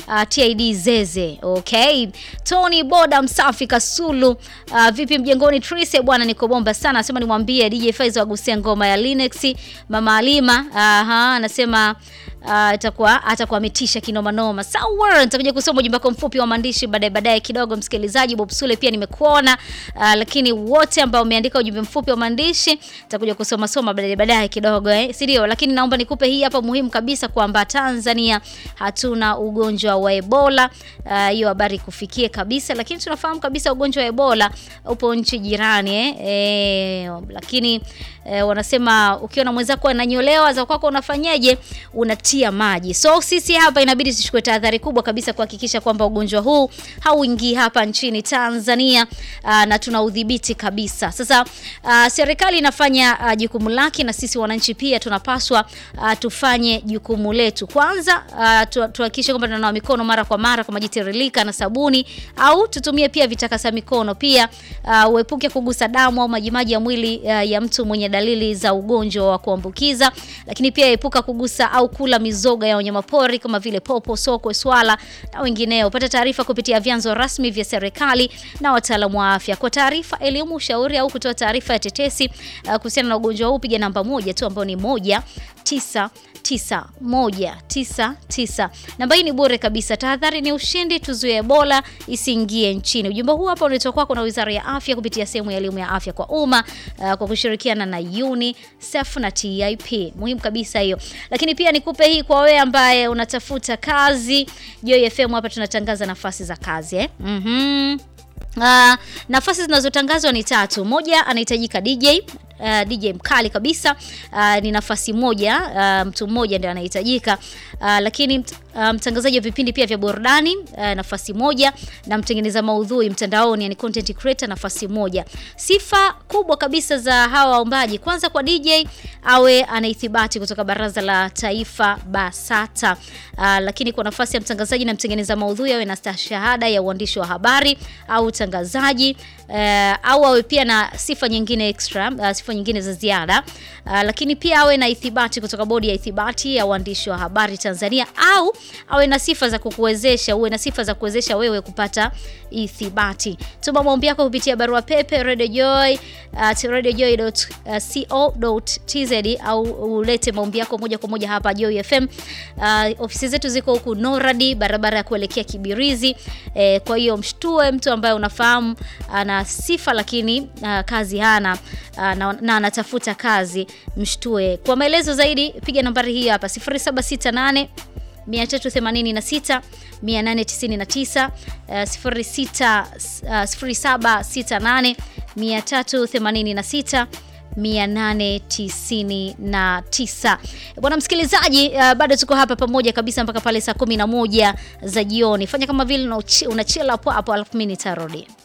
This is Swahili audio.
uh, TID Zeze. Okay. Tony Boda Msafi Kasulu. Uh, vipi mjengoni Trise bwana niko bomba sana. Anasema nimwambie DJ Faizo agusia ngoma ya Linux. Mama Alima, aha, anasema atakuwa uh, atakuwa ametisha kinoma noma. Sawa, nitakuja kusoma ujumbe wako mfupi wa maandishi baadaye baadaye kidogo. Msikilizaji Bob Sule pia nimekuona, uh, lakini wote ambao umeandika ujumbe mfupi wa maandishi nitakuja kusoma soma baadaye baadaye kidogo eh, si ndio? Lakini naomba nikupe hii hapa muhimu kabisa kwamba Tanzania hatuna ugonjwa wa Ebola. Hiyo uh, habari kufikie kabisa, lakini tunafahamu kabisa ugonjwa wa Ebola upo nchi jirani eh, eh lakini eh, wanasema ukiona mwenzako ananyolewa za kwako unafanyaje? Unatia maji. So sisi hapa inabidi tuchukue tahadhari kubwa kabisa kuhakikisha kwamba ugonjwa huu hauingii hapa nchini Tanzania uh, na tuna udhibiti kabisa. Sasa uh, serikali inafanya uh, jukumu lake na sisi wananchi pia tunapaswa uh, tufanye jukumu letu. Kwanza uh, tuhakikishe kwamba tunanawa mikono mara kwa mara kwa maji tiririka na sabuni au tutumie pia vitakasa mikono. Pia uh, uepuke kugusa damu au majimaji ya mwili uh, ya mtu mwenye dalili za ugonjwa wa kuambukiza, lakini pia epuka kugusa au kula mizoga ya wanyamapori kama vile popo, sokwe, swala na wengineo. Pata taarifa kupitia vyanzo rasmi vya serikali na wataalamu wa afya. Kwa taarifa, elimu, ushauri au kutoa taarifa ya tetesi uh, kuhusiana na ugonjwa huu, piga namba moja tu ambayo ni moja tisa tisa moja tisa tisa. Namba hii ni bure kabisa. Tahadhari ni ushindi, tuzuie Ebola isiingie nchini. Ujumbe huu hapa unatoka kwako na Wizara ya Afya kupitia sehemu ya elimu ya afya kwa umma uh, kwa kushirikiana na UNICEF na TIP. Muhimu kabisa hiyo. Lakini pia nikupe hii kwa wewe ambaye unatafuta kazi. Joy FM hapa tunatangaza nafasi za kazi eh? Mhm. Uh, nafasi zinazotangazwa ni tatu. Moja anahitajika DJ Uh, DJ mkali kabisa uh, ni nafasi moja uh, mtu mmoja ndiye anahitajika uh, lakini uh, mtangazaji wa vipindi pia vya burudani uh, nafasi moja na mtengeneza maudhui mtandaoni yani content creator nafasi moja. Sifa kubwa kabisa za hawa waombaji, kwanza kwa DJ awe ana ithibati kutoka Baraza la Taifa BASATA. Uh, lakini kwa nafasi ya mtangazaji na mtengeneza maudhui awe na stashahada ya uandishi wa habari au utangazaji uh, au awe pia na sifa nyingine extra uh, sifa nyingine za ziada uh, lakini pia awe na ithibati kutoka bodi ya ithibati ya uandishi wa habari Tanzania, au awe na sifa za kukuwezesha uwe na sifa za kuwezesha wewe kupata ithibati. Tuma maombi yako kupitia barua pepe radiojoy at radiojoy.co.tz au ulete maombi yako moja kwa moja hapa Joy FM. Uh, ofisi zetu ziko huku Noradi, barabara ya kuelekea Kibirizi. Eh, kwa hiyo mshtue mtu ambaye unafahamu ana sifa lakini uh, kazi hana uh, na, na anatafuta kazi, mshtue. Kwa maelezo zaidi piga nambari hii hapa 0768 386 899 06 0768 386 899. Bwana msikilizaji, uh, bado tuko hapa pamoja kabisa mpaka pale saa 11 za jioni. Fanya kama vile una chill hapo hapo, alafu mimi nitarudi.